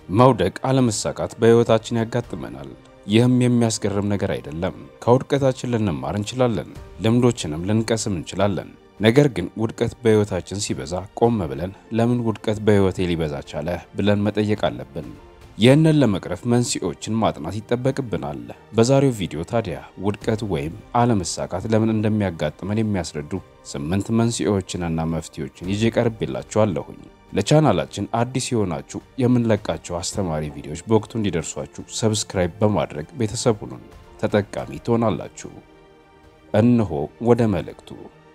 መውደቅ፣ አለመሳካት በሕይወታችን ያጋጥመናል። ይህም የሚያስገርም ነገር አይደለም። ከውድቀታችን ልንማር እንችላለን፣ ልምዶችንም ልንቀስም እንችላለን። ነገር ግን ውድቀት በሕይወታችን ሲበዛ ቆም ብለን ለምን ውድቀት በሕይወቴ ሊበዛ ቻለ ብለን መጠየቅ አለብን። ይህንን ለመቅረፍ መንስኤዎችን ማጥናት ይጠበቅብናል። በዛሬው ቪዲዮ ታዲያ ውድቀት ወይም አለመሳካት ለምን እንደሚያጋጥመን የሚያስረዱ ስምንት መንስኤዎችንና መፍትሄዎችን ይዤ ቀርቤላችኋለሁኝ። ለቻናላችን አዲስ የሆናችሁ የምንለቃቸው አስተማሪ ቪዲዮዎች በወቅቱ እንዲደርሷችሁ ሰብስክራይብ በማድረግ ቤተሰብ ሁኑን፣ ተጠቃሚ ትሆናላችሁ። እነሆ ወደ መልእክቱ።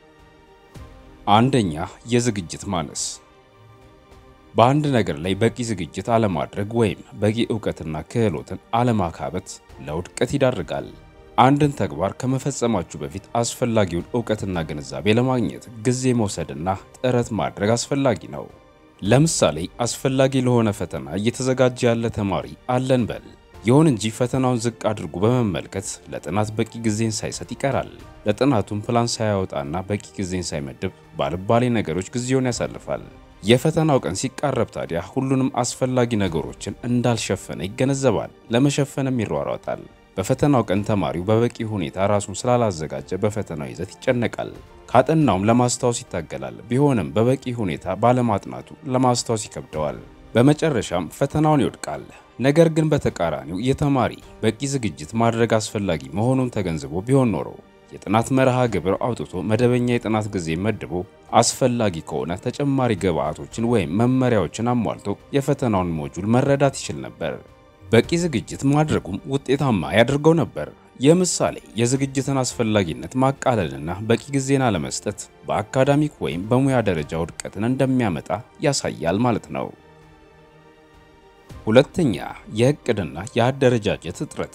አንደኛ የዝግጅት ማነስ በአንድ ነገር ላይ በቂ ዝግጅት አለማድረግ ወይም በቂ እውቀትና ክህሎትን አለማካበት ለውድቀት ይዳርጋል። አንድን ተግባር ከመፈጸማችሁ በፊት አስፈላጊውን እውቀትና ግንዛቤ ለማግኘት ጊዜ መውሰድና ጥረት ማድረግ አስፈላጊ ነው። ለምሳሌ አስፈላጊ ለሆነ ፈተና እየተዘጋጀ ያለ ተማሪ አለን በል። ይሁን እንጂ ፈተናውን ዝቅ አድርጎ በመመልከት ለጥናት በቂ ጊዜን ሳይሰጥ ይቀራል። ለጥናቱም ፕላን ሳያወጣና በቂ ጊዜን ሳይመድብ ባልባሌ ነገሮች ጊዜውን ያሳልፋል። የፈተናው ቀን ሲቃረብ ታዲያ ሁሉንም አስፈላጊ ነገሮችን እንዳልሸፈነ ይገነዘባል። ለመሸፈንም ይሯሯጣል። በፈተናው ቀን ተማሪው በበቂ ሁኔታ ራሱን ስላላዘጋጀ በፈተናው ይዘት ይጨነቃል። ካጠናውም ለማስታወስ ይታገላል። ቢሆንም በበቂ ሁኔታ ባለማጥናቱ ለማስታወስ ይከብደዋል። በመጨረሻም ፈተናውን ይወድቃል። ነገር ግን በተቃራኒው የተማሪ በቂ ዝግጅት ማድረግ አስፈላጊ መሆኑን ተገንዝቦ ቢሆን ኖሮ የጥናት መርሃ ግብር አውጥቶ መደበኛ የጥናት ጊዜ መድቦ አስፈላጊ ከሆነ ተጨማሪ ግብዓቶችን ወይም መመሪያዎችን አሟልቶ የፈተናውን ሞጁል መረዳት ይችል ነበር። በቂ ዝግጅት ማድረጉም ውጤታማ ያደርገው ነበር። የምሳሌ የዝግጅትን አስፈላጊነት ማቃለልና በቂ ጊዜን አለመስጠት በአካዳሚክ ወይም በሙያ ደረጃ ውድቀትን እንደሚያመጣ ያሳያል ማለት ነው። ሁለተኛ የእቅድና የአደረጃጀት እጥረት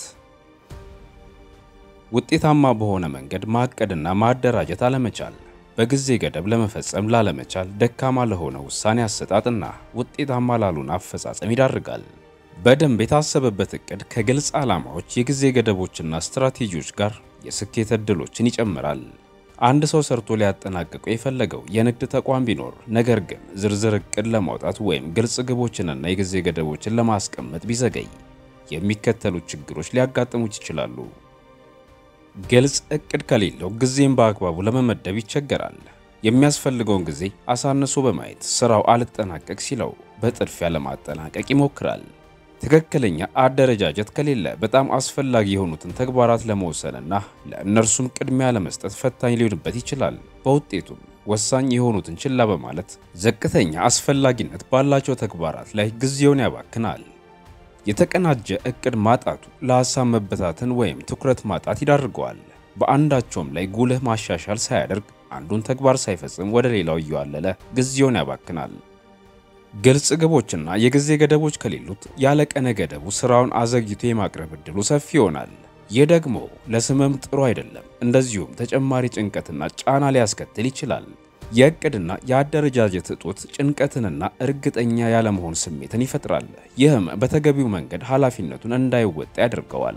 ውጤታማ በሆነ መንገድ ማቀድና ማደራጀት አለመቻል በጊዜ ገደብ ለመፈጸም ላለመቻል ደካማ ለሆነ ውሳኔ አሰጣጥና ውጤታማ ላሉን አፈጻጸም ይዳርጋል። በደንብ የታሰበበት እቅድ ከግልጽ ዓላማዎች፣ የጊዜ ገደቦችና ስትራቴጂዎች ጋር የስኬት ዕድሎችን ይጨምራል። አንድ ሰው ሰርቶ ሊያጠናቅቀው የፈለገው የንግድ ተቋም ቢኖር ነገር ግን ዝርዝር እቅድ ለማውጣት ወይም ግልጽ ግቦችንና የጊዜ ገደቦችን ለማስቀመጥ ቢዘገይ የሚከተሉት ችግሮች ሊያጋጥሙት ይችላሉ። ግልጽ እቅድ ከሌለው ጊዜን በአግባቡ ለመመደብ ይቸገራል። የሚያስፈልገውን ጊዜ አሳንሶ በማየት ስራው አልጠናቀቅ ሲለው በጥድፊያ ለማጠናቀቅ ይሞክራል። ትክክለኛ አደረጃጀት ከሌለ በጣም አስፈላጊ የሆኑትን ተግባራት ለመወሰንና ለእነርሱም ቅድሚያ ለመስጠት ፈታኝ ሊሆንበት ይችላል። በውጤቱም ወሳኝ የሆኑትን ችላ በማለት ዝቅተኛ አስፈላጊነት ባላቸው ተግባራት ላይ ጊዜውን ያባክናል። የተቀናጀ እቅድ ማጣቱ ለሐሳብ መበታተን ወይም ትኩረት ማጣት ይዳርገዋል። በአንዳቸውም ላይ ጉልህ ማሻሻል ሳያደርግ አንዱን ተግባር ሳይፈጽም ወደ ሌላው እየዋለለ ጊዜውን ያባክናል። ግልጽ ግቦችና የጊዜ ገደቦች ከሌሉት ያለ ቀነ ገደቡ ስራውን አዘግይቶ የማቅረብ ዕድሉ ሰፊ ይሆናል። ይህ ደግሞ ለስምም ጥሩ አይደለም። እንደዚሁም ተጨማሪ ጭንቀትና ጫና ሊያስከትል ይችላል። የእቅድና የአደረጃጀት እጦት ጭንቀትንና እርግጠኛ ያለመሆን ስሜትን ይፈጥራል። ይህም በተገቢው መንገድ ኃላፊነቱን እንዳይወጣ ያደርገዋል።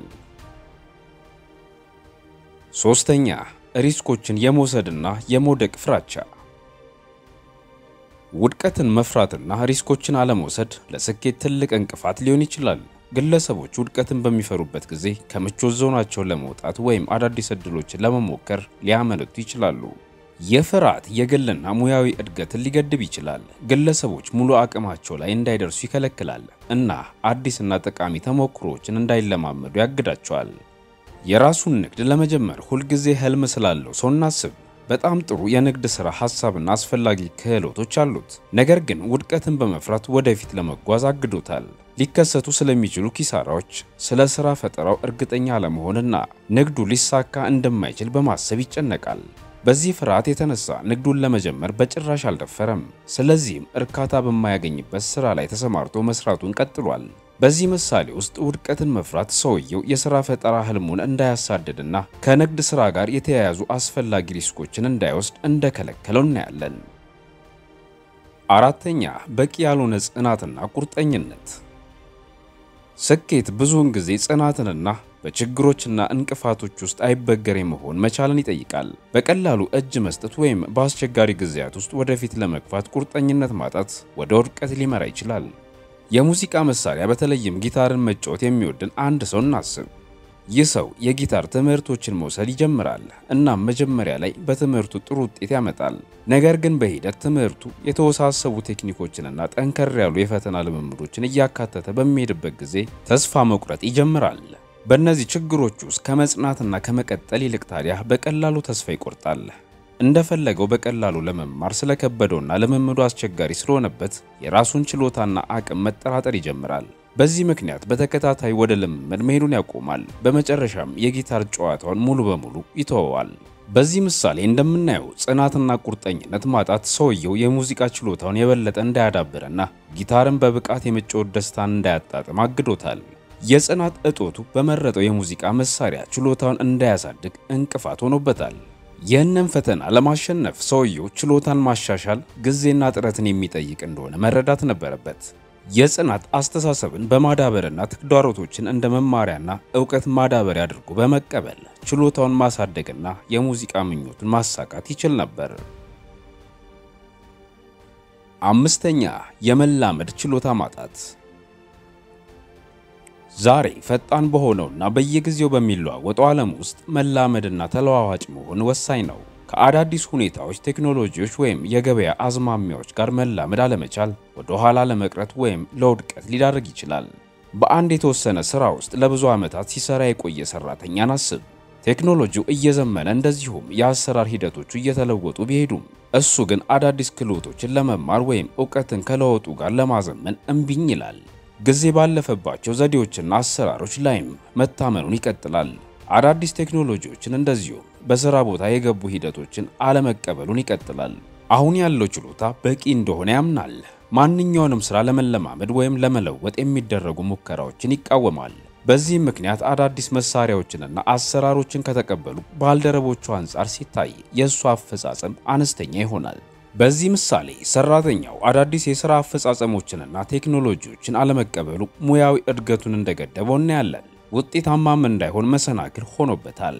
ሶስተኛ ሪስኮችን የመውሰድና የመውደቅ ፍራቻ ውድቀትን መፍራትና ሪስኮችን አለመውሰድ ለስኬት ትልቅ እንቅፋት ሊሆን ይችላል። ግለሰቦች ውድቀትን በሚፈሩበት ጊዜ ከምቾት ዞናቸው ለመውጣት ወይም አዳዲስ ዕድሎችን ለመሞከር ሊያመነቱ ይችላሉ። ይህ ፍርሃት የግልና ሙያዊ እድገትን ሊገድብ ይችላል። ግለሰቦች ሙሉ አቅማቸው ላይ እንዳይደርሱ ይከለክላል እና አዲስና ጠቃሚ ተሞክሮዎችን እንዳይለማመዱ ያግዳቸዋል። የራሱን ንግድ ለመጀመር ሁልጊዜ ህልም ስላለው ሰው እናስብ። በጣም ጥሩ የንግድ ሥራ ሐሳብና አስፈላጊ ክህሎቶች አሉት። ነገር ግን ውድቀትን በመፍራት ወደፊት ለመጓዝ አግዶታል። ሊከሰቱ ስለሚችሉ ኪሳራዎች፣ ስለ ሥራ ፈጠራው እርግጠኛ አለመሆንና ንግዱ ሊሳካ እንደማይችል በማሰብ ይጨነቃል። በዚህ ፍርሃት የተነሳ ንግዱን ለመጀመር በጭራሽ አልደፈረም። ስለዚህም እርካታ በማያገኝበት ሥራ ላይ ተሰማርቶ መስራቱን ቀጥሏል። በዚህ ምሳሌ ውስጥ ውድቀትን መፍራት ሰውየው የሥራ ፈጠራ ህልሙን እንዳያሳድድና ከንግድ ሥራ ጋር የተያያዙ አስፈላጊ ሪስኮችን እንዳይወስድ እንደከለከለው እናያለን። አራተኛ በቂ ያልሆነ ጽናትና ቁርጠኝነት። ስኬት ብዙውን ጊዜ ጽናትንና በችግሮችና እንቅፋቶች ውስጥ አይበገሬ መሆን መቻልን ይጠይቃል። በቀላሉ እጅ መስጠት ወይም በአስቸጋሪ ጊዜያት ውስጥ ወደፊት ለመግፋት ቁርጠኝነት ማጣት ወደ ውድቀት ሊመራ ይችላል። የሙዚቃ መሳሪያ በተለይም ጊታርን መጫወት የሚወድን አንድ ሰው እናስብ። ይህ ሰው የጊታር ትምህርቶችን መውሰድ ይጀምራል። እናም መጀመሪያ ላይ በትምህርቱ ጥሩ ውጤት ያመጣል። ነገር ግን በሂደት ትምህርቱ የተወሳሰቡ ቴክኒኮችንና ጠንከር ያሉ የፈተና ልምምዶችን እያካተተ በሚሄድበት ጊዜ ተስፋ መቁረጥ ይጀምራል። በእነዚህ ችግሮች ውስጥ ከመጽናትና ከመቀጠል ይልቅ ታዲያ በቀላሉ ተስፋ ይቆርጣል። እንደፈለገው በቀላሉ ለመማር ስለከበደውና ልምምዱ አስቸጋሪ ስለሆነበት የራሱን ችሎታና አቅም መጠራጠር ይጀምራል። በዚህ ምክንያት በተከታታይ ወደ ልምምድ መሄዱን ያቆማል። በመጨረሻም የጊታር ጨዋታውን ሙሉ በሙሉ ይተወዋል። በዚህ ምሳሌ እንደምናየው ጽናትና ቁርጠኝነት ማጣት ሰውየው የሙዚቃ ችሎታውን የበለጠ እንዳያዳብርና ጊታርን በብቃት የመጫወት ደስታን እንዳያጣጥም አግዶታል። የጽናት እጦቱ በመረጠው የሙዚቃ መሳሪያ ችሎታውን እንዳያሳድግ እንቅፋት ሆኖበታል። ይህንን ፈተና ለማሸነፍ ሰውየው ችሎታን ማሻሻል ጊዜና ጥረትን የሚጠይቅ እንደሆነ መረዳት ነበረበት። የጽናት አስተሳሰብን በማዳበርና ተግዳሮቶችን እንደ መማሪያና እውቀት ማዳበሪያ አድርጎ በመቀበል ችሎታውን ማሳደግና የሙዚቃ ምኞቱን ማሳካት ይችል ነበር። አምስተኛ የመላመድ ችሎታ ማጣት። ዛሬ ፈጣን በሆነውና በየጊዜው በሚለዋወጠው ዓለም ውስጥ መላመድና ተለዋዋጭ መሆን ወሳኝ ነው። ከአዳዲስ ሁኔታዎች፣ ቴክኖሎጂዎች ወይም የገበያ አዝማሚያዎች ጋር መላመድ አለመቻል ወደ ኋላ ለመቅረት ወይም ለውድቀት ሊዳርግ ይችላል። በአንድ የተወሰነ ሥራ ውስጥ ለብዙ ዓመታት ሲሰራ የቆየ ሠራተኛን አስብ። ቴክኖሎጂው እየዘመነ እንደዚሁም የአሰራር ሂደቶቹ እየተለወጡ ቢሄዱም እሱ ግን አዳዲስ ክህሎቶችን ለመማር ወይም እውቀትን ከለውጡ ጋር ለማዘመን እምቢኝ ይላል። ጊዜ ባለፈባቸው ዘዴዎችና አሰራሮች ላይም መታመኑን ይቀጥላል። አዳዲስ ቴክኖሎጂዎችን እንደዚሁም በሥራ ቦታ የገቡ ሂደቶችን አለመቀበሉን ይቀጥላል። አሁን ያለው ችሎታ በቂ እንደሆነ ያምናል። ማንኛውንም ሥራ ለመለማመድ ወይም ለመለወጥ የሚደረጉ ሙከራዎችን ይቃወማል። በዚህም ምክንያት አዳዲስ መሳሪያዎችንና አሰራሮችን ከተቀበሉ ባልደረቦቹ አንጻር ሲታይ የእሱ አፈጻጸም አነስተኛ ይሆናል። በዚህ ምሳሌ ሰራተኛው አዳዲስ የሥራ አፈጻጸሞችንና ቴክኖሎጂዎችን አለመቀበሉ ሙያዊ እድገቱን እንደገደበው እናያለን። ውጤታማም እንዳይሆን መሰናክል ሆኖበታል።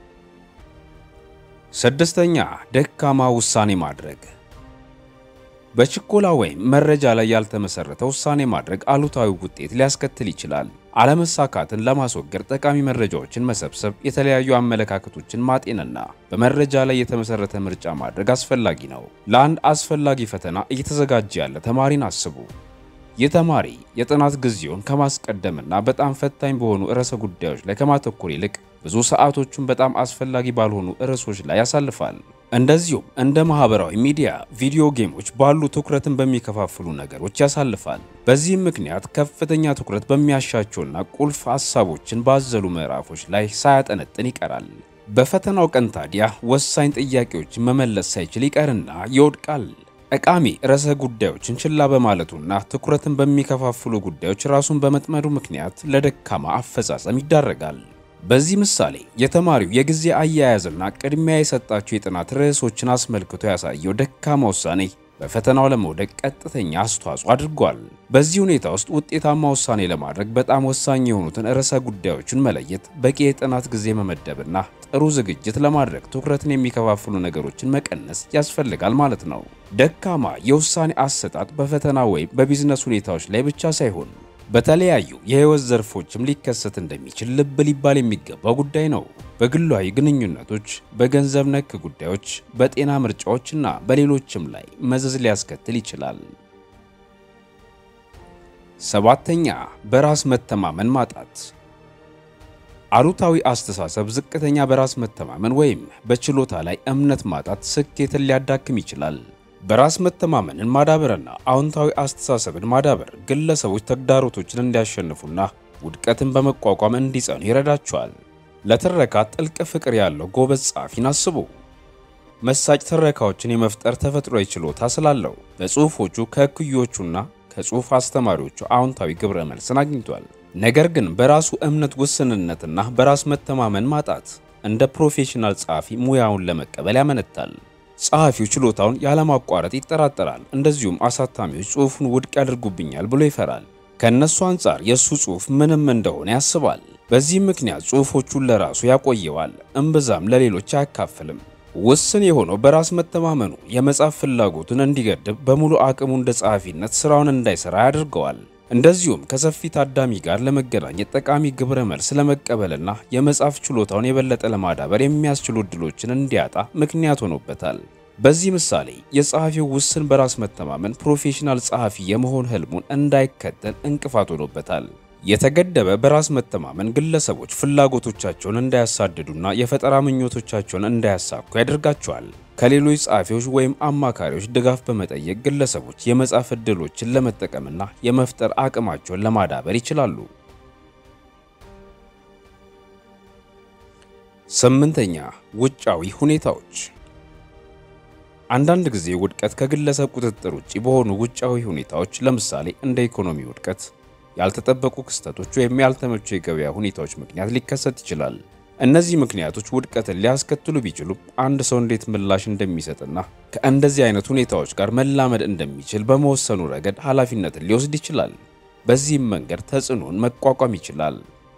ስድስተኛ ደካማ ውሳኔ ማድረግ። በችኮላ ወይም መረጃ ላይ ያልተመሰረተ ውሳኔ ማድረግ አሉታዊ ውጤት ሊያስከትል ይችላል። አለመሳካትን ለማስወገድ ጠቃሚ መረጃዎችን መሰብሰብ፣ የተለያዩ አመለካከቶችን ማጤንና በመረጃ ላይ የተመሰረተ ምርጫ ማድረግ አስፈላጊ ነው። ለአንድ አስፈላጊ ፈተና እየተዘጋጀ ያለ ተማሪን አስቡ። ይህ ተማሪ የጥናት ጊዜውን ከማስቀደምና በጣም ፈታኝ በሆኑ ርዕሰ ጉዳዮች ላይ ከማተኮር ይልቅ ብዙ ሰዓቶቹን በጣም አስፈላጊ ባልሆኑ ርዕሶች ላይ ያሳልፋል። እንደዚሁም እንደ ማህበራዊ ሚዲያ፣ ቪዲዮ ጌሞች ባሉ ትኩረትን በሚከፋፍሉ ነገሮች ያሳልፋል። በዚህም ምክንያት ከፍተኛ ትኩረት በሚያሻቸውና ቁልፍ ሀሳቦችን ባዘሉ ምዕራፎች ላይ ሳያጠነጥን ይቀራል። በፈተናው ቀን ታዲያ ወሳኝ ጥያቄዎችን መመለስ ሳይችል ይቀርና ይወድቃል። ጠቃሚ ርዕሰ ጉዳዮችን ችላ በማለቱና ትኩረትን በሚከፋፍሉ ጉዳዮች ራሱን በመጥመዱ ምክንያት ለደካማ አፈጻጸም ይዳረጋል። በዚህ ምሳሌ የተማሪው የጊዜ አያያዝና ቅድሚያ የሰጣቸው የጥናት ርዕሶችን አስመልክቶ ያሳየው ደካማ ውሳኔ በፈተናው ለመውደቅ ቀጥተኛ አስተዋጽኦ አድርጓል። በዚህ ሁኔታ ውስጥ ውጤታማ ውሳኔ ለማድረግ በጣም ወሳኝ የሆኑትን ርዕሰ ጉዳዮችን መለየት፣ በቂ የጥናት ጊዜ መመደብና ጥሩ ዝግጅት ለማድረግ ትኩረትን የሚከፋፍሉ ነገሮችን መቀነስ ያስፈልጋል ማለት ነው። ደካማ የውሳኔ አሰጣጥ በፈተና ወይም በቢዝነስ ሁኔታዎች ላይ ብቻ ሳይሆን በተለያዩ የህይወት ዘርፎችም ሊከሰት እንደሚችል ልብ ሊባል የሚገባው ጉዳይ ነው። በግላዊ ግንኙነቶች፣ በገንዘብ ነክ ጉዳዮች፣ በጤና ምርጫዎችና በሌሎችም ላይ መዘዝ ሊያስከትል ይችላል። ሰባተኛ በራስ መተማመን ማጣት። አሉታዊ አስተሳሰብ ዝቅተኛ በራስ መተማመን ወይም በችሎታ ላይ እምነት ማጣት ስኬትን ሊያዳክም ይችላል። በራስ መተማመንን ማዳበርና አዎንታዊ አስተሳሰብን ማዳበር ግለሰቦች ተግዳሮቶችን እንዲያሸንፉና ውድቀትን በመቋቋም እንዲጸኑ ይረዳቸዋል። ለትረካ ጥልቅ ፍቅር ያለው ጎበዝ ጸሐፊን አስቡ። መሳጭ ትረካዎችን የመፍጠር ተፈጥሯዊ ችሎታ ስላለው በጽሑፎቹ ከእኩዮቹና ከጽሑፍ አስተማሪዎቹ አዎንታዊ ግብረ መልስን አግኝቷል። ነገር ግን በራሱ እምነት ውስንነትና በራስ መተማመን ማጣት እንደ ፕሮፌሽናል ጸሐፊ ሙያውን ለመቀበል ያመነታል። ጸሐፊው ችሎታውን ያለማቋረጥ ይጠራጠራል። እንደዚሁም አሳታሚዎች ጽሑፉን ውድቅ ያደርጉብኛል ብሎ ይፈራል። ከእነሱ አንጻር የእሱ ጽሑፍ ምንም እንደሆነ ያስባል። በዚህም ምክንያት ጽሑፎቹን ለራሱ ያቆየዋል፣ እምብዛም ለሌሎች አያካፍልም። ውስን የሆነው በራስ መተማመኑ የመጻፍ ፍላጎቱን እንዲገድብ፣ በሙሉ አቅሙ እንደ ጸሐፊነት ስራውን እንዳይሰራ ያደርገዋል። እንደዚሁም ከሰፊ ታዳሚ ጋር ለመገናኘት ጠቃሚ ግብረ መልስ ለመቀበልና የመጻፍ ችሎታውን የበለጠ ለማዳበር የሚያስችሉ እድሎችን እንዲያጣ ምክንያት ሆኖበታል። በዚህ ምሳሌ የጸሐፊው ውስን በራስ መተማመን ፕሮፌሽናል ጸሐፊ የመሆን ህልሙን እንዳይከተል እንቅፋት ሆኖበታል። የተገደበ በራስ መተማመን ግለሰቦች ፍላጎቶቻቸውን እንዳያሳድዱና የፈጠራ ምኞቶቻቸውን እንዳያሳኩ ያደርጋቸዋል። ከሌሎች ጸሐፊዎች ወይም አማካሪዎች ድጋፍ በመጠየቅ ግለሰቦች የመጻፍ ዕድሎችን ለመጠቀምና የመፍጠር አቅማቸውን ለማዳበር ይችላሉ። ስምንተኛ ውጫዊ ሁኔታዎች። አንዳንድ ጊዜ ውድቀት ከግለሰብ ቁጥጥር ውጭ በሆኑ ውጫዊ ሁኔታዎች ለምሳሌ እንደ ኢኮኖሚ ውድቀት ያልተጠበቁ ክስተቶች ወይም ያልተመቹ የገበያ ሁኔታዎች ምክንያት ሊከሰት ይችላል። እነዚህ ምክንያቶች ውድቀትን ሊያስከትሉ ቢችሉም አንድ ሰው እንዴት ምላሽ እንደሚሰጥና ከእንደዚህ አይነት ሁኔታዎች ጋር መላመድ እንደሚችል በመወሰኑ ረገድ ኃላፊነትን ሊወስድ ይችላል። በዚህም መንገድ ተጽዕኖን መቋቋም ይችላል።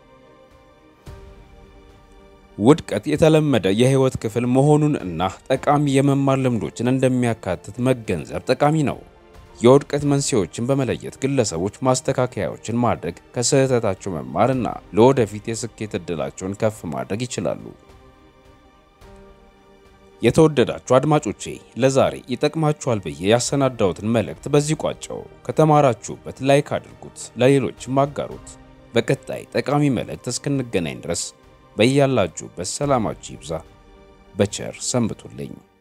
ውድቀት የተለመደ የህይወት ክፍል መሆኑን እና ጠቃሚ የመማር ልምዶችን እንደሚያካትት መገንዘብ ጠቃሚ ነው። የውድቀት መንስኤዎችን በመለየት ግለሰቦች ማስተካከያዎችን ማድረግ፣ ከስህተታቸው መማርና ለወደፊት የስኬት ዕድላቸውን ከፍ ማድረግ ይችላሉ። የተወደዳችሁ አድማጮቼ ለዛሬ ይጠቅማችኋል ብዬ ያሰናዳሁትን መልእክት በዚህ ቋጨው። ከተማራችሁበት ላይክ አድርጉት፣ ለሌሎችም አጋሩት። በቀጣይ ጠቃሚ መልእክት እስክንገናኝ ድረስ በያላችሁበት ሰላማችሁ ይብዛ። በቸር ሰንብቱልኝ።